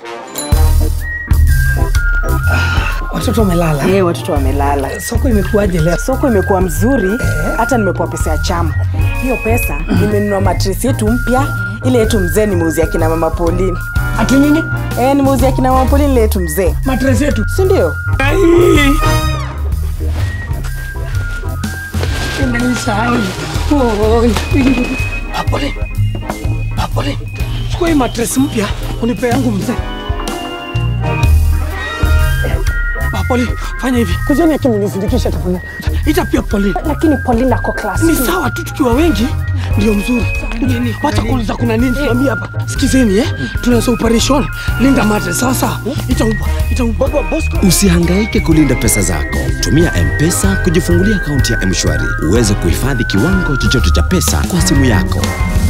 Watoto wamelala. Eh, watoto wamelala. Soko imekuwaje leo? Soko imekuwa mzuri, hata nimepewa pesa ya chama. Hiyo pesa nimenunua matresi yetu mpya, ile yetu mzee nimeuzia kina mama Pauline. Ati nini? Eh, nimeuzia kina mama Pauline ile yetu mzee, Matres yetu. si ndio? Ai! Nimenisahau. Oi. Apole. Apole. Chukua hii matres mpya unipe yangu mzee. Apole, fanya hivi. Kujeni akimunizindikisha tafadhali. Ita pia Pauline. lakini Pauline ako class. Ni sawa tu tukiwa wengi ndio mzuri. Wacha kuuliza kuna nini tuambie hapa. Sikizeni eh. Tunaanza operation Linda Matres sawa sawa. Itaumba. Itaumba. Usihangaike kulinda pesa zako. Tumia M-Pesa kujifungulia akaunti ya M-Shwari uweze kuhifadhi kiwango chochote cha pesa kwa simu yako.